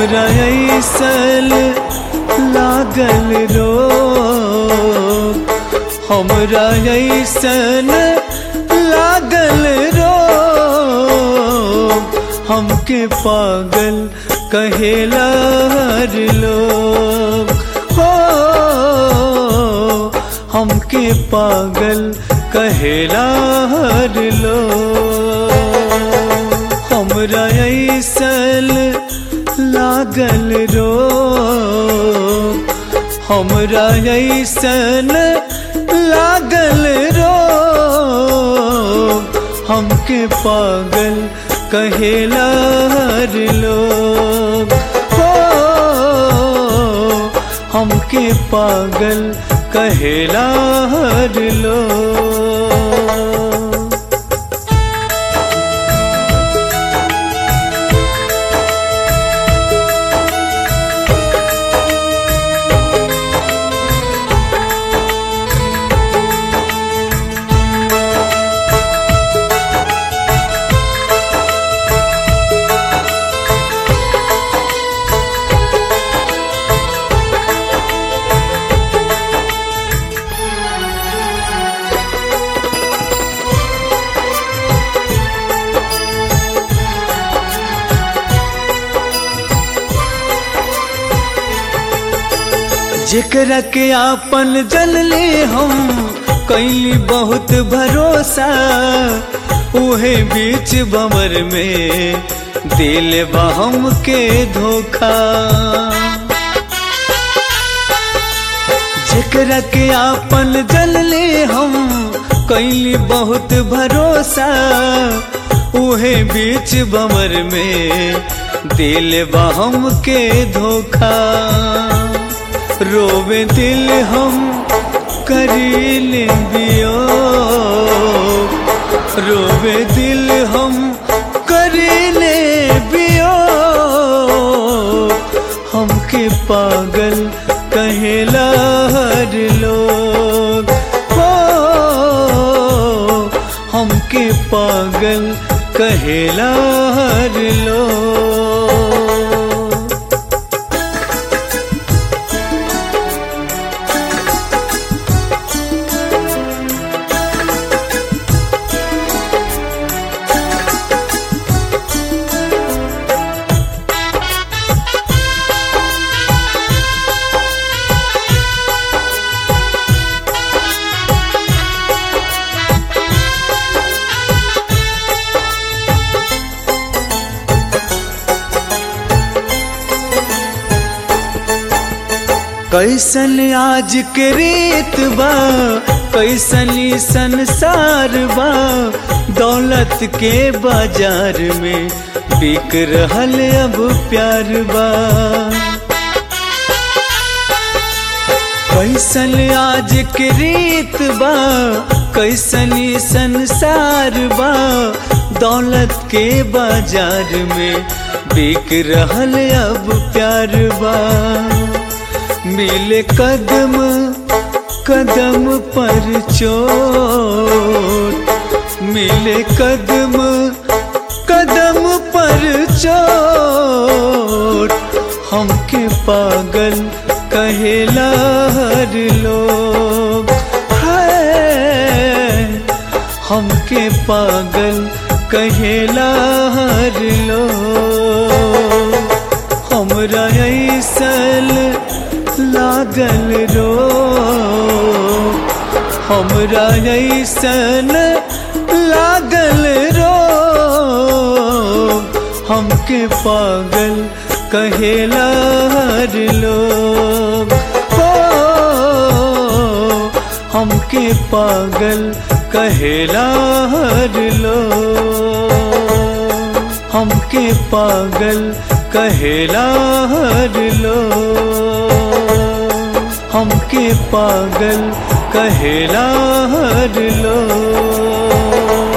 हमरा ऐसल लागल रो हमरा ऐसन लागल रो हमके पागल कहेला हर लोग हो हमके पागल कहेला हर लोग हमरा ऐसल लागल रो हमरा ऐसन लागल रो हमके पागल कहेला हर लोग हो हमके पागल कहेला हर लोग जेकरा के आपन जल ले हम कैली बहुत भरोसा उहे बीच बमर में दिल बहम के धोखा जेकरा के आपन जल ले हम कैली बहुत भरोसा उहे बीच बमर में दिल बहम के धोखा रोवे दिल हम करील दियो रोवे दिल हम करीले बियो हमके पागल कहेला हर लोग हो हमके पागल कहेला हर लोग कैसन आज के रीत बा कैसनी संसार बा दौलत के बाजार में बिक रहल अब प्यार बा कैसन आज के रीत बा कैसनी संसार बा दौलत के बाजार में बिक रहल अब प्यार बा मिले कदम कदम पर चोट मिले कदम कदम पर चोट हमके पागल कहेला हर लोग है हमके पागल कहेला हर लोग हमरा ऐसल लागल रो हमरा ऐसन लागल रो हमके पागल कहेला हर लोग हो हमके पागल कहेला हर लोग हमके पागल कहेला हर लोग हमके पागल कहेला हर लोग